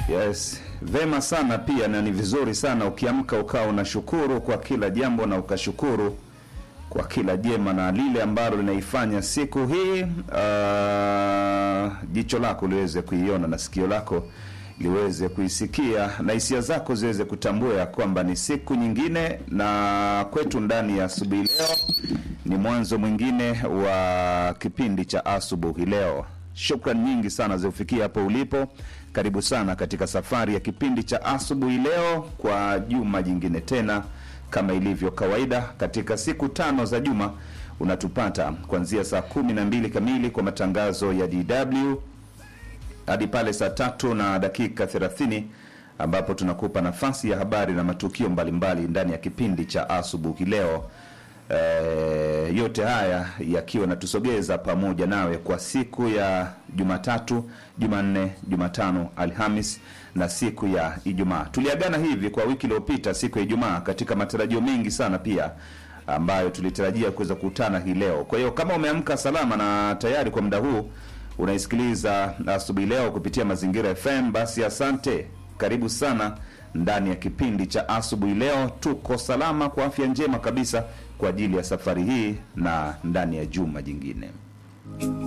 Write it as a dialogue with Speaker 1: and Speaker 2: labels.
Speaker 1: Yes, vema sana pia na ni vizuri sana ukiamka ukawa unashukuru kwa kila jambo na ukashukuru kwa kila jema na lile ambalo linaifanya siku hii uh, jicho lako liweze kuiona na sikio lako liweze kuisikia na hisia zako ziweze kutambua ya kwamba ni siku nyingine, na kwetu ndani ya asubuhi leo ni mwanzo mwingine wa kipindi cha asubuhi leo. Shukran nyingi sana zikufikia hapo ulipo. Karibu sana katika safari ya kipindi cha asubuhi leo kwa juma jingine tena, kama ilivyo kawaida katika siku tano za juma unatupata kuanzia saa kumi na mbili kamili kwa matangazo ya DW hadi pale saa tatu na dakika thelathini ambapo tunakupa nafasi ya habari na matukio mbalimbali ndani ya kipindi cha asubuhi leo. E, yote haya yakiwa natusogeza pamoja nawe kwa siku ya Jumatatu, Jumanne, Jumatano, Alhamis na siku ya Ijumaa. Tuliagana hivi kwa wiki iliyopita siku ya Ijumaa katika matarajio mengi sana pia ambayo tulitarajia kuweza kukutana hii leo. Kwa hiyo kama umeamka salama na tayari kwa muda huu unaisikiliza asubuhi leo kupitia Mazingira FM, basi asante, karibu sana ndani ya kipindi cha asubuhi leo. Tuko salama kwa afya njema kabisa kwa ajili ya safari hii na ndani ya juma jingine.